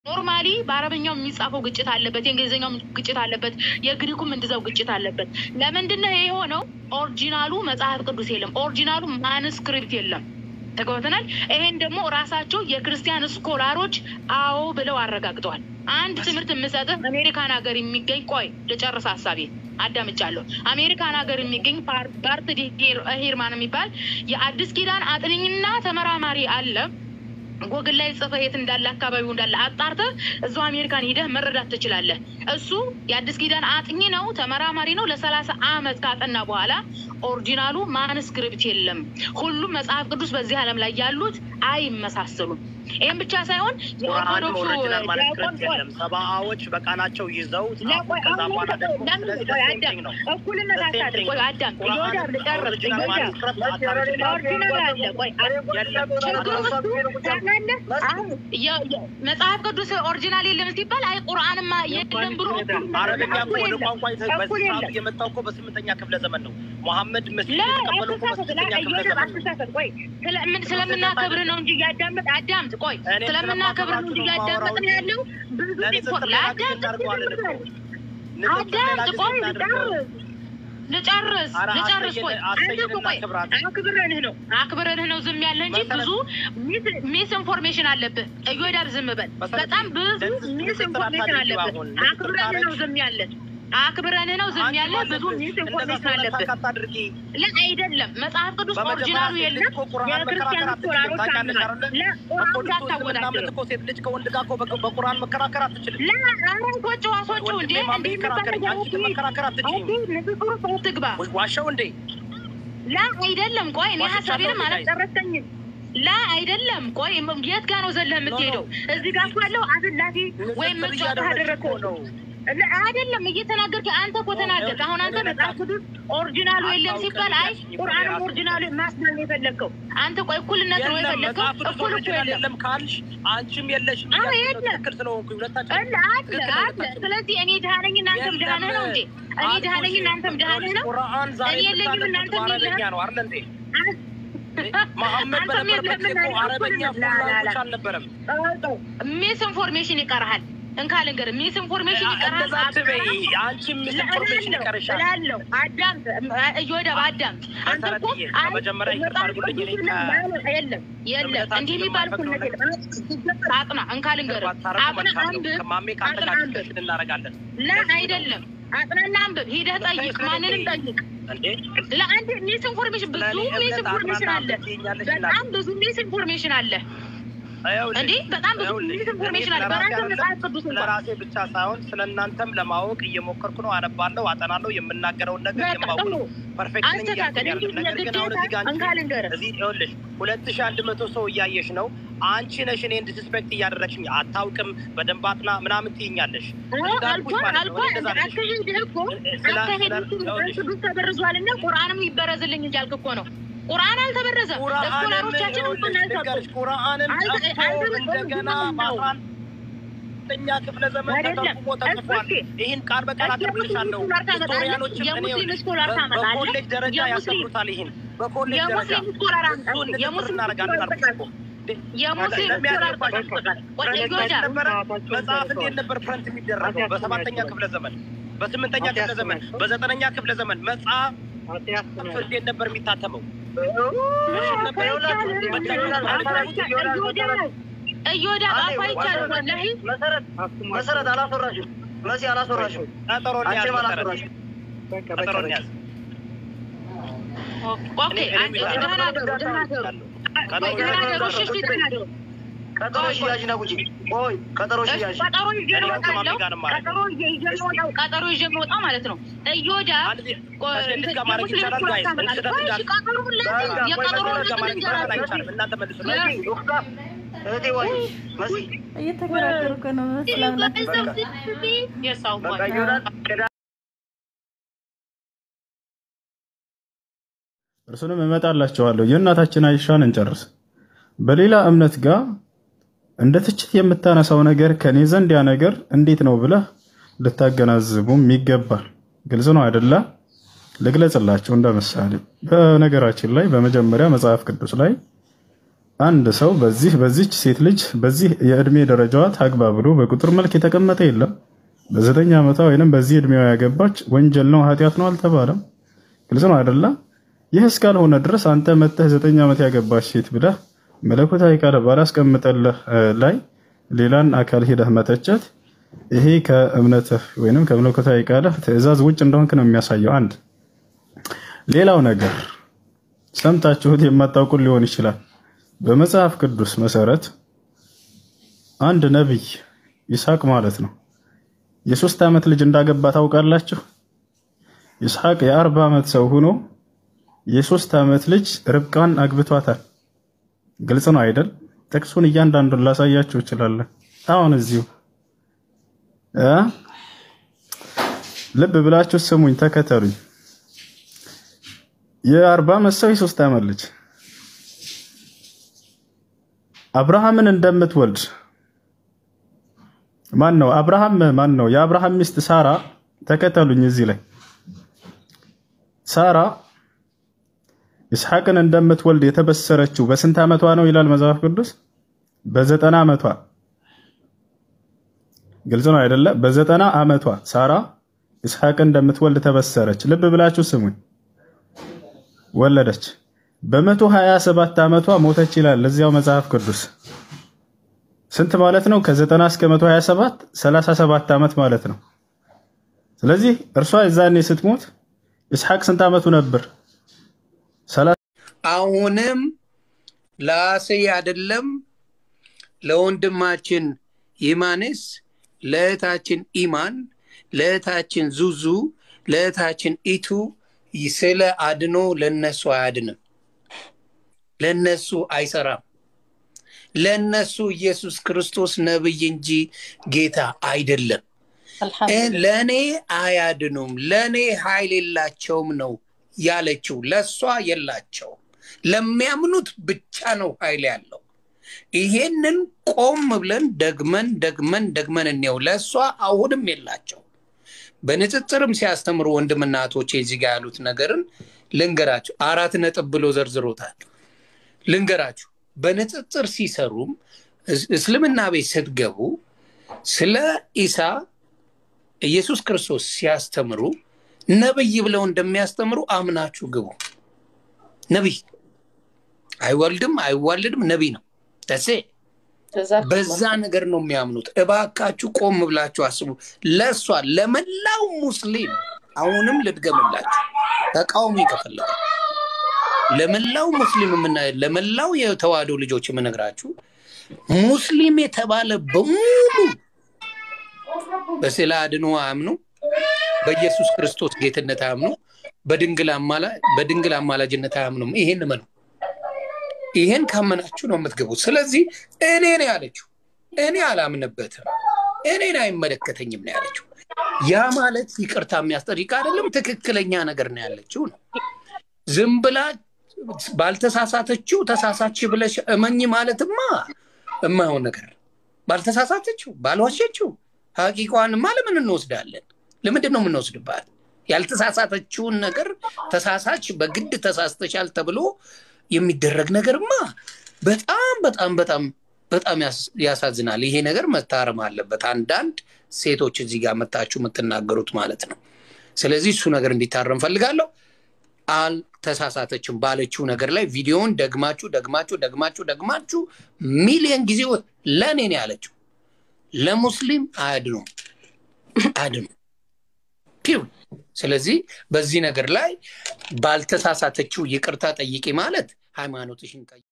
ኖርማሊ በአረበኛው የሚጻፈው ግጭት አለበት፣ የእንግሊዝኛው ግጭት አለበት፣ የግሪኩም እንደዛው ግጭት አለበት። ለምንድነው ይሄ የሆነው? ኦሪጂናሉ መጽሐፍ ቅዱስ የለም፣ ኦሪጂናሉ ማንስክሪፕት የለም። ተግባብተናል። ይሄን ደግሞ ራሳቸው የክርስቲያን ስኮላሮች አዎ ብለው አረጋግጠዋል። አንድ ትምህርት የምሰጥህ አሜሪካን ሀገር የሚገኝ ቆይ ልጨርስ ሀሳቤ አዳምጫለሁ። አሜሪካን ሀገር የሚገኝ ባርት ሂርማን የሚባል የአዲስ ኪዳን አጥንኝና ተመራማሪ አለ። ጎግል ላይ ጽፈህ የት እንዳለ አካባቢው እንዳለ አጣርተህ እዛው አሜሪካን ሂደህ መረዳት ትችላለህ። እሱ የአዲስ ኪዳን አጥኚ ነው፣ ተመራማሪ ነው። ለሰላሳ አመት ካጠና በኋላ ኦሪጂናሉ ማንስክሪፕት የለም። ሁሉም መጽሐፍ ቅዱስ በዚህ ዓለም ላይ ያሉት አይመሳሰሉም። ይህም ብቻ ሳይሆን ቁርአንም የኦርቶዶክሱ ኦሪጂናል ዲያቆን ማኑስክሪፕት ቆይ የለም። ሰብአዎች በቃላቸው ይዘው ጻፉ። ለቆይ ከዛ አሁን በኋላ ደግሞ ለምን ስለዚህ ቆይ the same አዳም thing ነው። እኩልነት The same አታድርግ። thing ቆይ ነው። አዳም ቁርአን እዮዳብ ልጨርስ ኦሪጂናል እዮዳብ ማኑስክሪፕት አታድርግ። ኦሪጂናል አለ። ቆይ የለም። ችግሩ እሱ ታውቃለህ። አሁን የ- የ- መጽሐፍ ቅዱስ ኦሪጂናል የለም ሲባል አይ ቁርአንማ የለም ብሎ አረበኛ እኮ ወደ እኩል ቋንቋ የተ- የለም። በዚህ እኩል ሰዓት የለም። እየመጣው እኮ በስምንተኛ ክፍለ ዘመን ነው። መሐመድ መስጊድ ላ የተቀበለው እኮ አትሳሳት፣ ላ በስምንተኛ ክፍለ እዮዳብ ዘመን ነው። አትሳሳት። ቆይ ስለምን ስለምናከብር ነው እንጂ እያዳመጥ አዳምጥ። ቆይ እኔ ስለምናከብር ነው እንጂ እያዳመጥን ያለው ብዙ ለእኔ ዲፎ ስትል ሌላ ጊዜ ለአዳምጥ እናድርገዋለን እኮ። ንጽጽር ሌላ አዳምጥ ጊዜ ቆይ እናድርገው። ልጨርስ ልጨርስ ኧረ ልጨርስ ቆይ አሰየን- አንተ አሰየን እኮ ቆይ እናክብራት። አክብረንህ ነው አክብረንህ ነው ዝም ያለ እንጂ መሰረት- ብዙ ሚስ ኢንፎርሜሽን አለብህ እዮዳብ ዝም በል መሰረት በጣም ብዙ ለዚህ ሚስ ንጽጽር ኢንፎርሜሽን አታድርጊው አለብህ አሁን። አክብረንህ ነው ዝም ያለን አክብረንህ ነው ዝም ያለ ብዙ ሚስ ኢንፎርሜሽን አለብህ አታድርጊ። ላ አይደለም መጽሐፍ ቅዱስ በመጀመሪያ ኦሪጂናሉ ሴት ልጅ የለም እኮ ቁርአን የክርስቲያን መከራከር አትችልም። ስኮላሮች ታውቂያለሽ አምናል አይደለ? ለቁርአን በኮዲቱ እስልምና እምነት እንዳታወዳደር እኮ ሴት ልጅ ከወንድ ጋር እኮ በ- በቁርአን መከራከር አትችልም። ላ አረን ኮጭ ዋሶቹ እንዴ ወንድሜ ማን እንዲህ ቢከራከር መባል አንቺ መከራከር አትችይም። ንግግሩ ሰው ትግባ ወይ ዋሻው እንዴ? ላ አይደለም። ቆይ እኔ ዋሽቻለሁ ሀሳቤንም እንዴ? አላጨረሰኝም። ላ አይደለም። ቆይ ም- የት ጋር ነው ዘለህ የምትሄደው? እዚህ ጋር እኮ ያለው አዝላፊ ወይም ንጽጽር ምጽዋት እያደረግሽ አደረግከው እኮ ነው። ላ አይደለም እየተናገርክ አንተ እኮ ተናገርክ። አሁን አንተ መጽሐፍ ቅዱስ ኦሪጂናሉ የለም ሲባል አይ ቁርአንም ኦሪጂናሉ ማስባል ነው የፈለግከው አንተ። ቆይ እኩልነት ነው የለም የፈለግከው። መጽሐፍ ቅዱስ እኩል እኮ ኦሪጂናል የለም የለም ካልሽ አንቺም የለሽም አዎ፣ እያልሽ ነው። የለም። ትክክል ስለሆንኩኝ ሁለታችን አለ አለ አለ። ስለዚህ እኔ ድሃ ነኝ እናንተም ድሃ ነህ ነው እንዴ? እኔ ድሃ ነኝ እናንተም ድሃ ነህ ነው። ቁርአን ዛሬ እኔ የለኝም የምታነቡት እናንተም በአረበኛ የለህም። ነው አይደል እንዴ? መሐመድ አንተም በነበረበት ጊዜ የለህም እኮ አረበኛ ላ ላ ላ ፉላንቶች አልነበረም። ሚስ ኢንፎርሜሽን ይቀርሃል። እንካ ልንገርህ፣ ሚስ ኢንፎርሜሽን ይቀርሃል። እንደዛ አትበይ። አንቺም ሚስ ኢንፎርሜሽን ይቀርሻል። እላለሁ። አዳምጥ፣ እዮዳብ አዳምጥ። አንተ እኮ መሰረትዬ፣ አይ፣ በመጀመሪያ ይቅርታ መጽሐፍ አድርጉልኝ። እኔ ቅዱስን ከ- ማለት የለም የለም፣ እምነታችን እንዲህ የሚባል እኩልነት የማይፈቅደው የለም። አጥና፣ እንካ ልንገርህ፣ ባታረጉ አጥና መልካም ነው። አንብብ፣ ከማሜ ከአንተ አጥና ጋር አንብብ። ዲስከሽን እናደርጋለን። ላ አይደለም፣ አጥናና አንብብ። ሂደህ ጠይቅ፣ ማንንም ጠይቅ። እንዴ ለአንድ ሚስ ኢንፎርሜሽን ብዙ ስለኔ ሚስ እምነት ኢንፎርሜሽን አለ። አጥናና ትይኛለሽ በጣም ብዙ ሚስ ኢንፎርሜሽን አለ። ይኸውልሽ፣ እንዴ በጣም ብዙ ይኸውልሽ፣ ሚስ ኢንፎርሜሽን አለ። እኔ ስለራሴ በራስህ መጽሐፍ አይደለም፣ ቅዱስ እንኳን ስለራሴ ብቻ ሳይሆን ስለ እናንተም ለማወቅ እየሞከርኩ ነው። አነባለሁ፣ አጠናለሁ። የምናገረውን ነገር በቃ የማውቅ ጥሩ ነው። ፐርፌክት ነኝ አስተካከል እያልኩኝ እንጂ አይደለም። ነገር ግን አሁን እዚህ ጋር እንካ አንቺ ልንገርህ እዚህ ይኸውልሽ ሁለት ሺህ አንድ መቶ ሰው እያየሽ ነው። አንቺ ነሽ እኔን ዲስስፔክት እያደረግሽኝ አታውቅም፣ በደንብ አጥና ምናምን ትይኛለሽ። እንዳልኩሽ አልኳ ማለት ነው። አልኳ እኔ እንደዛ አልልሽም። አካሄድህ እኮ ስለ- አካሄድህ ስለ- እኮ ይኸውልሽ፣ ቅዱስ ተበርዟልና ቁርአንም ይበረዝልኝ እንጂ አልክ እኮ ነው። ቁርአን አልተበረዘም። ቁርአንም ስኮላሮቻችን እውቅና ይኸውልሽ አልሰጡም። ልንገርሽ፣ ቁርአንም አልተ- ጠፍቶ አልተበረዘም እንደገና ነው። በአስራ አንደኛ ክፍለ ዘመን አይደለም። ተተርጉሞ ተጽፏል። እስኪ ይህን ቃል በቃል እስኪ አቀርብልሻለሁ። የሙስሊም ስኮላር ታመጣለህ? ሂስቶሪያኖችም እኔ የሙስሊም ይኸውልሽ፣ ስኮላር በ- ታመጣለህ? በኮሌጅ ደረጃ የሙስሊም- ያስተምሩታል። ይህን በኮሌጅ ደረጃ የሙስሊም ስኮላር እሱ አምጣ። እንድንጽፍ የሙስሊም እናደርጋለን ስኮላር አልኩሽ እኮ። የሙስሊም ስኮላር ለሚያነባቸው ተጠቅመሃል። ቆይ ፕረንት እዮዳብ ነበረ። መጽሐፍ እንዴት ነበር ፕረንት የሚደረገው? በሰባተኛ ክፍለ ዘመን፣ በስምንተኛ ክፍለ ዘመን፣ በዘጠነኛ ክፍለ ዘመን መጽሐፍ እንዴት ነበር የሚታተመው? እዮዳብ አፋ ይቻላል ወላሂ መሰረት መሰረት አላስወራሽም። መሲ አላስወራሽም። ቀጠሮ እንያዝ አንቺም መሰረት፣ አላስወራሽም። ቀጠሮ እንያዝ። ኦኬ ደህና ደሩ ደህና ደሩ ቀጠሮ ደህና ደሩ እሺ እሺ ደህና ደሩ ቀጠሮ ሽያጅ ነው ጉጂ ቆይ ቀጠሮ ሽያጅ ቀጠሮ ይዤ ነው እወጣለሁ። ቀጠሮ ይዤ ይዤ ነው እወጣው። ቀጠሮ ይዤ የምወጣው ማለት ነው። እዮዳብ አንድ ጊዜ ከስደት ጋር ማድረግ የሙስሊም ይቻላል ጋይስ? ስኮላር ስደት ታመጣለህ። እንዳለ እሺ ቀጠሮውን ለዚህ የቀጠሮውን ከስደት ጋር ማድረግ ይቻላል ልንገራችሁ። አይቻልም? እናንተ መልሱ። ዶክታ እህቴ ወይ መሲ እየተከራከሩ እኮ ነው እስላምና የሰው በቃ ይሆናል ቅዳ እርሱንም እመጣላቸዋለሁ። የእናታችን አይሻን እንጨርስ። በሌላ እምነት ጋር እንደ ትችት የምታነሳው ነገር ከኔ ዘንድ ያ ነገር እንዴት ነው ብለህ ልታገናዝቡም ይገባል። ግልጽ ነው አይደለ? ልግለጽላቸው እንደ ምሳሌ። በነገራችን ላይ በመጀመሪያ መጽሐፍ ቅዱስ ላይ አንድ ሰው በዚህ በዚች ሴት ልጅ በዚህ የእድሜ ደረጃዋ ታግባ ብሎ በቁጥር መልክ የተቀመጠ የለም። በዘጠኝ ዓመቷ ወይንም በዚህ እድሜዋ ያገባች ወንጀል ነው ኃጢአት ነው አልተባለም። ግልጽ ነው አይደለም? ይህ እስካልሆነ ድረስ አንተ መጥተህ ዘጠኝ ዓመት ያገባች ሴት ብለህ መለኮታዊ ቃል ባላስቀምጠልህ ላይ ሌላን አካል ሄደህ መተቸት ይሄ ከእምነትህ ወይንም ከመለኮታዊ ቃልህ ትእዛዝ ውጭ እንደሆንክ ነው የሚያሳየው። አንድ ሌላው ነገር ሰምታችሁት የማታውቁት ሊሆን ይችላል። በመጽሐፍ ቅዱስ መሰረት አንድ ነቢይ ይስሐቅ ማለት ነው የሶስት ዓመት ልጅ እንዳገባ ታውቃላችሁ። ይስሐቅ የአርባ ዓመት ሰው ሆኖ የሶስት ዓመት ልጅ ርብቃን አግብቷታል። ግልጽ ነው አይደል? ጥቅሱን እያንዳንዱን ላሳያችሁ እችላለሁ። አሁን እዚሁ እ ልብ ብላችሁ ስሙኝ፣ ተከተሉኝ። የአርባ ዓመት ሰው የሶስት ዓመት ልጅ አብርሃምን እንደምትወልድ ማን ነው? አብርሃም ማን ነው? የአብርሃም ሚስት ሳራ። ተከተሉኝ እዚህ ላይ ሳራ ይስሐቅን እንደምትወልድ የተበሰረችው በስንት ዓመቷ ነው ይላል መጽሐፍ ቅዱስ? በዘጠና ዓመቷ። ግልጽ ነው አይደለ? በዘጠና ዓመቷ ሳራ ይስሐቅን እንደምትወልድ ተበሰረች። ልብ ብላችሁ ስሙኝ። ወለደች። በመቶ ሀያ ሰባት ዓመቷ ሞተች ይላል እዚያው መጽሐፍ ቅዱስ። ስንት ማለት ነው? ከዘጠና እስከ መቶ ሀያ ሰባት ሰላሳ ሰባት ዓመት ማለት ነው። ስለዚህ እርሷ የዛኔ ስትሞት ይስሐቅ ስንት ዓመቱ ነበር? አሁንም ለአሴ አይደለም ለወንድማችን ይማንስ ለእህታችን ኢማን ለእህታችን ዙዙ ለእህታችን ኢቱ ስለ አድኖ ለነሱ አያድንም፣ ለነሱ አይሰራም። ለነሱ ኢየሱስ ክርስቶስ ነብይ እንጂ ጌታ አይደለም። ለእኔ አያድኑም፣ ለእኔ ኃይል የላቸውም ነው ያለችው። ለእሷ የላቸውም፣ ለሚያምኑት ብቻ ነው ኃይል ያለው። ይሄንን ቆም ብለን ደግመን ደግመን ደግመን እንየው። ለእሷ አሁንም የላቸው። በንጽጽርም ሲያስተምሩ ወንድምና እህቶቼ እዚህ ጋር ያሉት ነገርን ልንገራችሁ። አራት ነጥብ ብሎ ዘርዝሮታል። ልንገራችሁ። በንጽጽር ሲሰሩም እስልምና ቤት ስትገቡ ስለ ኢሳ ኢየሱስ ክርስቶስ ሲያስተምሩ ነብይ ብለው እንደሚያስተምሩ አምናችሁ ግቡ። ነቢይ አይወልድም አይዋልድም፣ ነቢይ ነው። ተሴ በዛ ነገር ነው የሚያምኑት። እባካችሁ ቆም ብላችሁ አስቡ። ለእሷ ለመላው ሙስሊም አሁንም ልድገምላችሁ፣ ተቃውሞ ከፈለገ ለመላው ሙስሊም የምና ለመላው የተዋህዶ ልጆች የምነግራችሁ ሙስሊም የተባለ በሙሉ በስዕለ አድኖ አያምኑ፣ በኢየሱስ ክርስቶስ ጌትነት አያምኑ፣ በድንግል አማላጅነት አያምኑም። ይሄን እመኑ። ይሄን ካመናችሁ ነው የምትገቡት። ስለዚህ እኔ ነው ያለችው። እኔ አላምንበትም፣ እኔን አይመለከተኝም ነው ያለችው። ያ ማለት ይቅርታ የሚያስጠይቅ አይደለም፣ ትክክለኛ ነገር ነው ያለችው ነው። ዝም ብላ ባልተሳሳተችው ተሳሳች ብለሽ እመኝ ማለትማ የማይሆን ነገር ባልተሳሳተችው ባልዋሸችው ሀቂቋንማ ለምን እንወስዳለን? ለምንድን ነው የምንወስድባት? ያልተሳሳተችውን ነገር ተሳሳች በግድ ተሳስተሻል ተብሎ የሚደረግ ነገርማ በጣም በጣም በጣም በጣም ያሳዝናል። ይሄ ነገር መታረም አለበት። አንዳንድ ሴቶች እዚህ ጋር መታችሁ የምትናገሩት ማለት ነው። ስለዚህ እሱ ነገር እንዲታረም ፈልጋለሁ። አልተሳሳተችም ባለችው ነገር ላይ ቪዲዮውን ደግማችሁ ደግማችሁ ደግማችሁ ደግማችሁ ሚሊዮን ጊዜ ለእኔ ነው ያለችው። ለሙስሊም አያድኑም አያድኑም። ፒውን ስለዚህ በዚህ ነገር ላይ ባልተሳሳተችው ይቅርታ ጠይቂ ማለት ሃይማኖትሽን